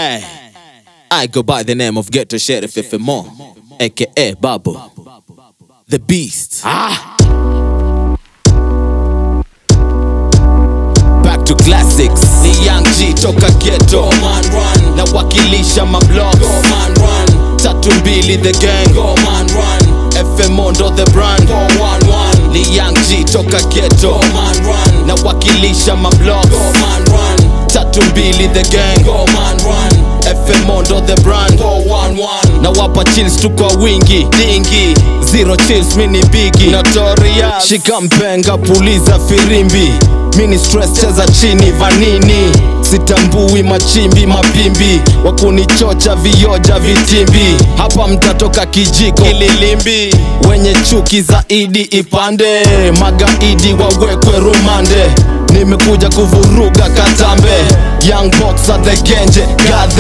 Hey, I go by the name of Ghetto Sheriff FMO, aka Babu, the Beast. Ah. Back to classics. Ni Young G toka ghetto. man run, Na wakilisha mablog. go man run, Tatu mbili the gang. go man run, FMO ndo the brand. go one one, Ni Young G toka ghetto. go man run, Na wakilisha mablog. go man run, Tatu mbili the gang. go man run, FMO ndo the brand. go one one, na wapa chills tu kwa wingi dingi zero chills mini bigi notorious shika mpenga puliza firimbi mini stress cheza chini vanini sitambui machimbi mapimbi wakunichocha vioja vitimbi hapa mtatoka kijiko ililimbi wenye chuki zaidi ipande magaidi wawekwe rumande nimekuja kuvuruga katambe young boxer the genje God